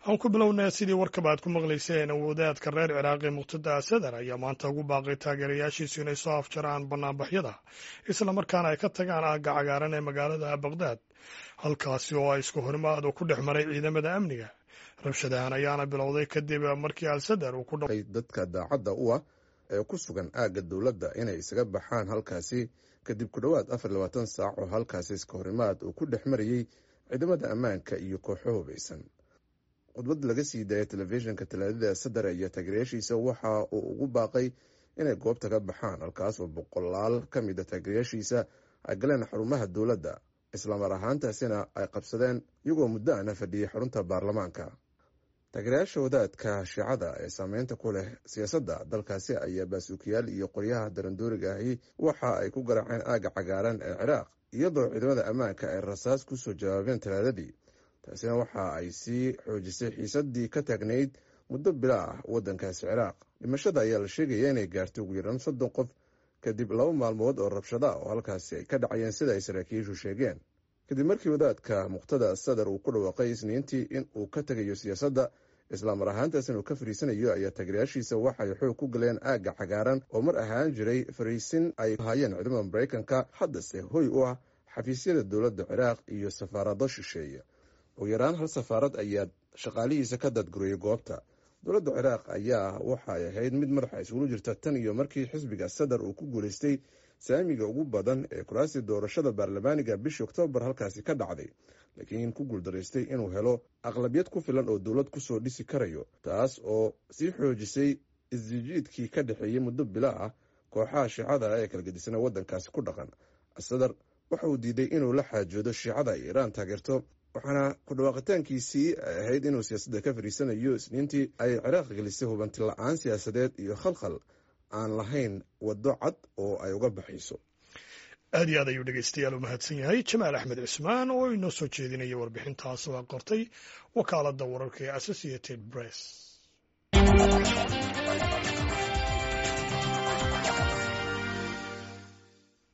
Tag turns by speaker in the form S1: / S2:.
S1: aan ku bilownaa sidii warkaba aad ku maqlayseen wadaadka reer ciraaqi muqtada sadar ayaa maanta ugu baaqay taageerayaashiisu inay soo afjaraan banaanbaxyada islamarkaana ay ka tagaan aagga cagaaran ee magaalada baqdaad halkaasi oo ay isku horimaad ku dhex maray ciidamada amniga rabshadahan ayaana bilowday kadib markii al sadar uu ku
S2: dadka daacadda u ah ee ku sugan aagga dowladda inay isaga baxaan halkaasi kadib ku dhowaad afar labaatan saac oo halkaasi iska horimaad uu ku dhex marayey ciidamada ammaanka iyo kooxo hubaysan khudbad laga sii daayay telefishinka talaadada sadar iyo taageerayaashiisa waxa uu ugu baaqay inay goobta ka baxaan halkaas oo boqolaal ka mid a taageerayaashiisa ay galeen xarumaha dowladda islamar ahaantaasina ay qabsadeen iyagoo muddo ana fadhiyey xarunta baarlamaanka taageerayaasha wadaadka shiicada ee saameynta ku leh siyaasadda dalkaasi ayaa baasuukiyaal iyo qoryaha darandooriga ahi waxa ay ku garaaceen aagga cagaaran ee ciraaq iyadoo ciidamada ammaanka ay rasaas kusoo jawaabeen talaadadii taasina waxa ay sii xoojisay xiisadii ka taagnayd muddo bila ah waddankaasi ciraaq dhimashada ayaa la sheegaya inay gaartay ugu yaraan soddon qof kadib laba maalmood oo rabshada oo halkaasi ay ka dhacayeen sida ay saraakiishu sheegeen kadib markii wadaadka muqtada sadar uu ku dhawaaqay isniintii in uu ka tegayo siyaasadda islaamar ahaantaasina uu ka fariisanayo ayaa taageerayaashiisa waxay xoog ku galeen aagga cagaaran oo mar ahaan jiray fariisin ay hayeen ciidamada maraykanka haddase hoy u ah xafiisyada dowladda ciraaq iyo safaarado shisheeye ugu yaraan hal safaarad ayaa shaqaalihiisa ka dadguriyey goobta dowladda ciraaq ayaa waxay ahayd mid madaxa isgulu jirta tan iyo markii xisbiga sadar uu ku guulaystay saamiga ugu badan ee kuraasii doorashada baarlamaaniga bishii oktoobar halkaasi ka dhacday laakiin ku guuldaraystay inuu helo aqlabiyad ku filan oo dowlad kusoo dhisi karayo taas oo sii xoojisay isjijiidkii ka dhexeeyey muddo bila ah kooxaha shiicada ee kala gedisana waddankaasi ku dhaqan sadar waxa uu diiday inuu la xaajoodo shiicada ay iiraan taageerto waxaana ku dhawaaqitaankiisii ay ahayd inuu siyaasadda ka fariisanayo isniintii ay ciraaq gelisay hubanti la-aan siyaasadeed iyo khalkhal aan lahayn waddo cad oo ay uga baxayso
S1: aad iyo aad ayuu dhegeystayaal u mahadsan yahay jamaal axmed cismaan oo inoo soo jeedinaya warbixintaas oo a qortay wakaaladda wararka ee associated press